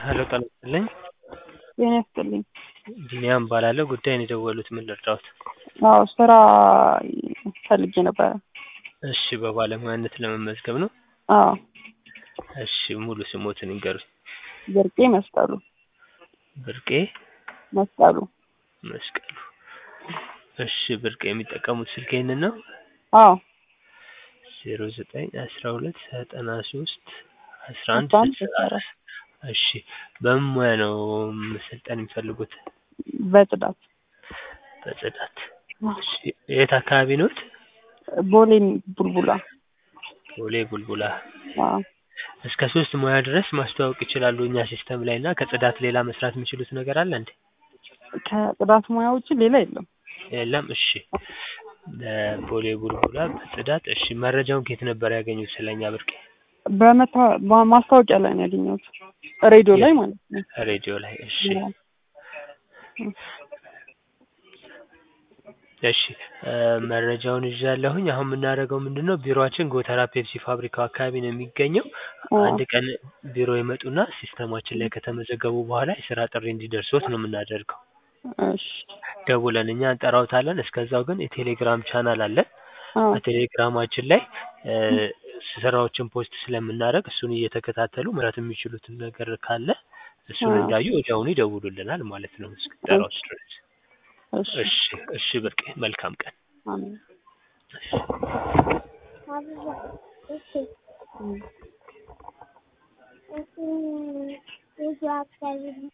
ሄሎ ጤና ይስጥልኝ ጤና ይስጥልኝ ቢኒያም እባላለሁ ጉዳዩን የደወሉት ምን ልርዳዎት አዎ ስራ ፈልጌ ነበረ እሺ በባለሙያነት ለመመዝገብ ነው አዎ እሺ ሙሉ ስሞትን ይንገሩኝ ብርቄ መስቀሉ ብርቄ መስቀሉ መስቀሉ እሺ ብርቄ የሚጠቀሙት ስልክ ይህንን ነው አዎ ዜሮ ዘጠኝ አስራ ሁለት ዘጠና ሶስት አስራ አንድ አስራ አንድ ስልሳ አራት እሺ በምን ሙያ ነው መሰልጠን የሚፈልጉት በጽዳት በጽዳት እሺ የት አካባቢ ኖት ቦሌ ቡልቡላ ቦሌ ቡልቡላ አዎ እስከ ሶስት ሙያ ድረስ ማስተዋወቅ ይችላሉ እኛ ሲስተም ላይ እና ከጽዳት ሌላ መስራት የሚችሉት ነገር አለ እንዴ ከጽዳት ሙያ ውጭ ሌላ የለም የለም እሺ ቦሌ ቡልቡላ በጽዳት እሺ መረጃውን ከየት ነበር ያገኙት ስለኛ ብርቄ በመታ ማስታወቂያ ላይ ነው ያገኘሁት ሬዲዮ ላይ ማለት ነው ሬዲዮ ላይ እሺ እሺ መረጃውን ይዣለሁኝ አሁን የምናደርገው ምንድን ነው ቢሮአችን ጎተራ ፔፕሲ ፋብሪካው አካባቢ ነው የሚገኘው አንድ ቀን ቢሮ ይመጡና ሲስተማችን ላይ ከተመዘገቡ በኋላ የስራ ጥሪ እንዲደርሶት ነው የምናደርገው እሺ ደውለን እኛ እንጠራውታለን እስከዛው ግን የቴሌግራም ቻናል አለን አዎ በቴሌግራማችን ላይ ስራዎችን ፖስት ስለምናደርግ እሱን እየተከታተሉ መስራት የሚችሉትን ነገር ካለ እሱን እንዳዩ ወዲያውኑ ይደውሉልናል ማለት ነው እስክንጠራዎት ድረስ እሺ እሺ እሺ ብርቄ መልካም ቀን አሜን እሺ